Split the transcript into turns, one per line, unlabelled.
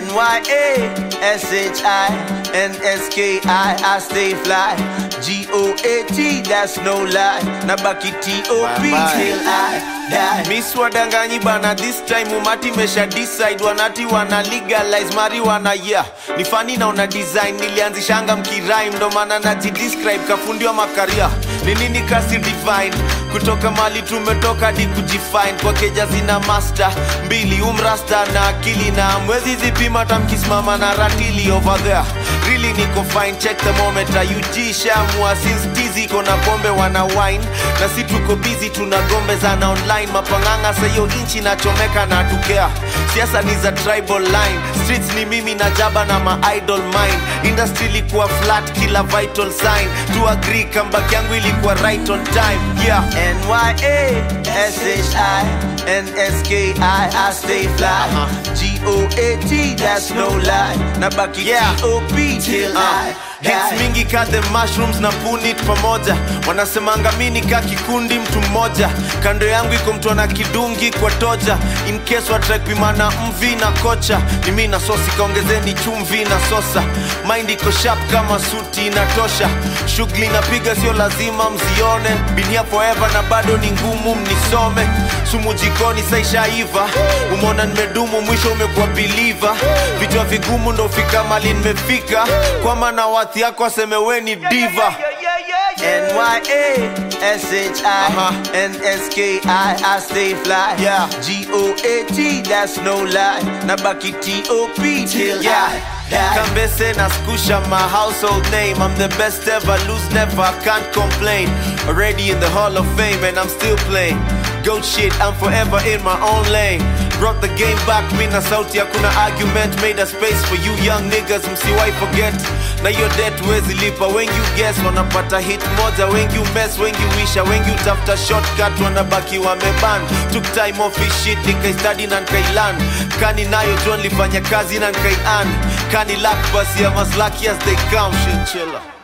N-Y-A-S-H-I-N-S-K-I I stay fly G-O-A-T, that's no lie Nabaki T-O-P
Bye-bye.
till I die
Miss wadanganyi bana this time umati mesha decide wanati wana legalize marijuana yeah ni fani na una design nilianzishanga mkirime ndo maana najidescribe kafundiwa makaria ni nini kasi divine kutoka mali tumetoka hadi kujifine kwa keja zina master mbili umrasta na akili na mwezi zipima tamkisimama na ratili over there really niko fine check the moment UG shamua since tizi iko na pombe wana wine na si tuko busy tuna gombe zana online mapanganga sayo inchi nachomeka na tukea siasa ni za tribal line streets ni mimi na jaba na ma idol mine industry ilikuwa flat kila vital sign to agree comeback yangu ilikuwa right on time yeah
N-Y-A-S-H-I-N-S-K-I I stay fly G-O-A-T, that's no lie Nabaki
Yeah.
T-O-P till I
Hits
die
mingi ka the mushrooms na punit pamoja wanasemanga mini ka kikundi mtu mmoja kando yangu iko mtu ana kidungi kwa toja in case watrakpimana mvi na kocha ni mi na sosi kaongezeni chumvi na sosa mind iko sharp kama suti inatosha shughuli napiga sio lazima mzione binia forever na bado ni ngumu mnisome sumu jikoni saishaiva umeona nimedumu mwisho umekuwa biliva vichwa vigumu ndo fika mali nimefika kwa maana wathi yako aseme we ni diva
N-Y-A-S-H-I-N-S-K-I I stay fly
Yeah.
G-O-A-T, that's no lie Nabaki T-O-P till
Yeah.
I die
Kambese na skusha my household name I'm the best ever, lose never, I can't complain Already in the hall of fame and I'm still playing Goat shit, I'm forever in my own lane Brought the game back, mi na sauti hakuna argument Made a space for you young niggas, msiwai forget Na your debt wezi lipa, wengi you guess Wanapata hit moja, wengi you mess, wengi wisha Wengi utafuta shortcut, wanabaki wameban Took time off his shit, nikaistudy na nikailan Kani nayo John lifanya kazi na nikaian Kani luck basi I'm as lucky as they come, shit chiller